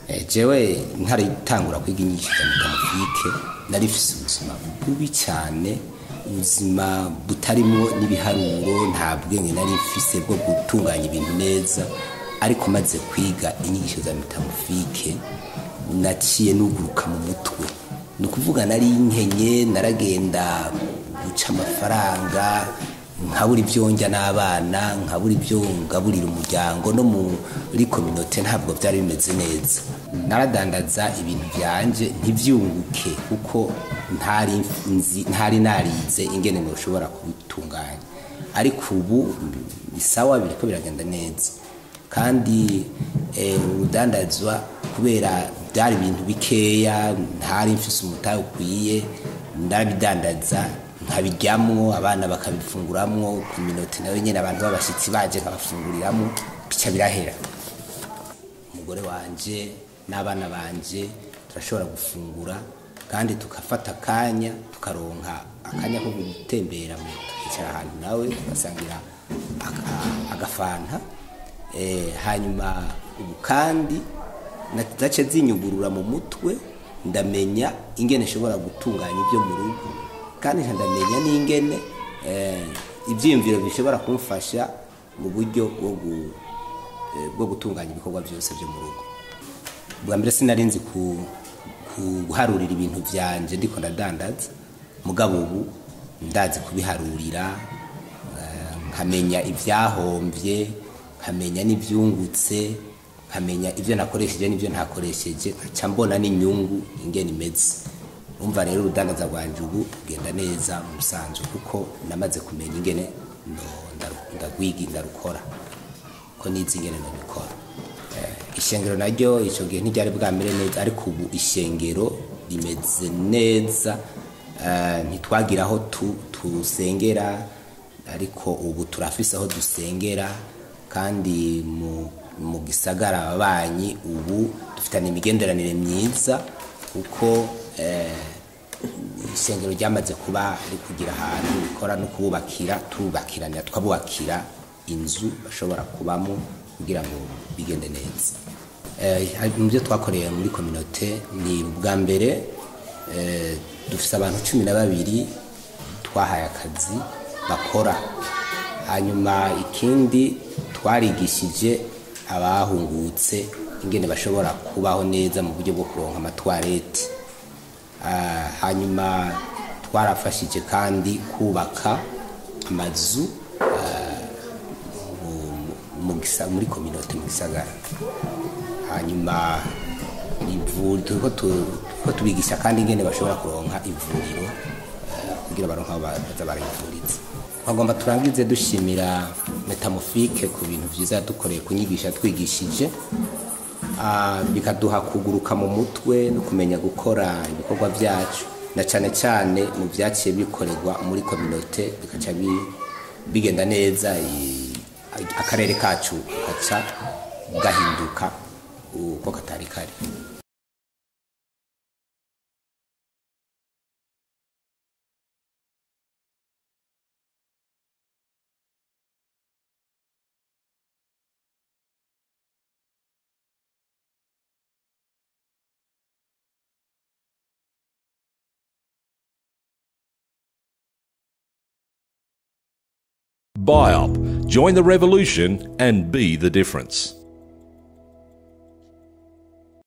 Eh, jewe ntaritangura kwiga inyigisho za metamorfike nari mfise ubuzima bubi cyane ubuzima butarimo n'ibiharuro nta bwenge nari mfise bwo gutunganya ibintu neza ariko maze kwiga inyigisho za metamorfike naciye nuguruka mu mutwe ni ukuvuga nari nkenye naragenda guca amafaranga nkabura ibyo njya n'abana nkabura ibyo ngaburira umuryango no muri kominote ntabwo byari bimeze neza naradandaza ibintu byanje ntibyunguke kuko ntari nzi- ntari narize ingene ntushobora kubitunganya ariko ubu ni sawa biriko biragenda neza kandi eh, urudandazwa kubera byari ibintu bikeya ntari mfise umutahe ukwiye ndabidandaza nkabiryamwo abana bakabifunguramwo ku minota nawe nyine abantu b'abashyitsi baje nkabafunguriramwo bica birahera umugore wanje n'abana banje turashobora gufungura kandi tukafata akanya tukaronka akanya ko gutembera mu tukicara ahantu nawe tugasangira aka- agafanta Eh, hanyuma ubu kandi zace zinyugurura mu mutwe ndamenya ingene nshobora gutunganya ibyo mu rugo kandi ndamenya n'ingene eh, ibyiyumviro bishobora kumfasha mu buryo bwo gu- eh, bwo gutunganya ibikorwa byose byo mu rugo bwa mbere sinari nzi ku ku- guharurira ibintu byanje ndiko ndadandaza mugabo ubu ndazi kubiharurira eh, nkamenya ibyahombye nkamenya n'ibyungutse nkamenya ibyo nakoresheje n'ibyo ntakoresheje nkaca mbona n'inyungu ingene imeze umva rero urudandaza rwanje ubu rugenda neza mu busanzwe kuko namaze kumenya ingene ndo- ndaru- ndagwiga ndarukora ko nizi ingene ndabikora Eh, ishengero naryo icyo gihe ntiryari bwamere neza ariko ubu ishengero rimeze neza Eh, ntitwagira aho tu- tusengera ariko ubu turafise aho dusengera kandi mu, mu gisagara ababanyi ubu dufitanye imigenderanire myiza kuko eh, ishengero ryamaze kuba rikugira ahantu rikora no kububakira tubakiranira tukabubakira inzu bashobora kubamo kugira ngo bigende neza Eh, hari- mu byo twakoreye muri kominote ni ubwa mbere eh, dufite abantu cumi na babiri twahaye akazi bakora hanyuma ikindi twarigishije abahungutse ingene bashobora kubaho neza mu buryo bwo kuronka amatwareti Ah, hanyuma twarafashije kandi kubaka amazu ah, mu- mu gisa- muri kominote mu gisagara hanyuma ivu- turiko tu- turiko tubigisha kandi ingene bashobora kuronka ivuriro eh, kugira baronke aho ba- baza barayivuriza twagomba turangize dushimira metamofike ku bintu vyiza yadukoreye kunyigisha twigishije Ah, bikaduha kuguruka mu mutwe no kumenya gukora ibikorwa byacu na cyane cyane mu byaciye bikorerwa muri kominote bikaca bi- bigenda neza i- akarere kacu gaca gahinduka uko katari kari BIOP. Join the revolution and be the difference.